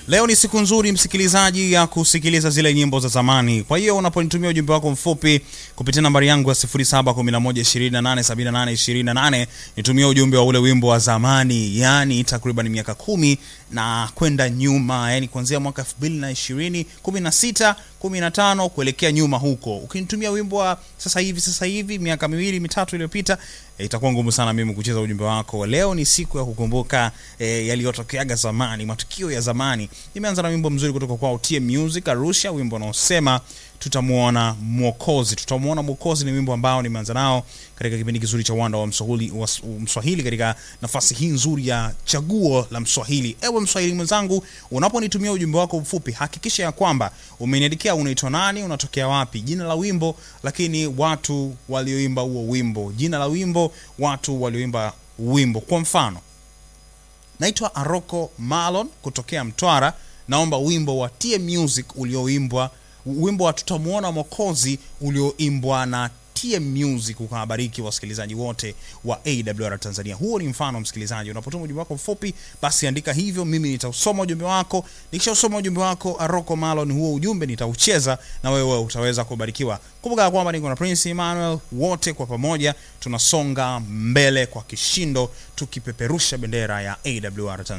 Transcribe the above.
Leo ni siku nzuri msikilizaji ya kusikiliza zile nyimbo za zamani. Kwa hiyo unaponitumia ujumbe wako mfupi kupitia nambari yangu ya 0711287828 nitumie ujumbe wa ule wimbo wa zamani, yani takriban miaka kumi na kwenda nyuma, yani kuanzia mwaka 2020, 16, 15 kuelekea nyuma huko. Ukinitumia wimbo wa sasa hivi sasa hivi miaka miwili mitatu iliyopita e, itakuwa ngumu sana mimi kucheza ujumbe wako. Leo ni siku ya kukumbuka e, yaliyotokeaga zamani, matukio ya zamani. Nimeanza na wimbo mzuri kutoka kwa TM Music Arusha, wimbo unaosema tutamuona Mwokozi. Tutamuona Mwokozi ni wimbo ambao nimeanza nao katika kipindi kizuri cha Wanda wa Mswahili, wa Mswahili katika nafasi hii nzuri ya chaguo la Mswahili. Ewe Mswahili mwenzangu, unaponitumia ujumbe wako mfupi, hakikisha ya kwamba umeniandikia unaitwa nani, unatokea wapi, jina la wimbo, lakini watu walioimba huo wimbo, jina la wimbo, watu walioimba wimbo. Kwa mfano, naitwa Aroko Malon kutokea Mtwara, naomba wimbo wa TM Music ulioimbwa wimbo wa tutamuona Mwokozi ulioimbwa na TM Music ukawabariki wasikilizaji wote wa AWR Tanzania. Huo ni mfano msikilizaji, unapotuma ujumbe wako mfupi, basi andika hivyo, mimi nitausoma ujumbe wako. Nikishausoma ujumbe wako Aroko Malon, huo ujumbe nitaucheza na wewe utaweza kubarikiwa. Kumbuka kwamba niko na Prince Emmanuel, wote kwa pamoja tunasonga mbele kwa kishindo, tukipeperusha bendera ya AWR Tanzania.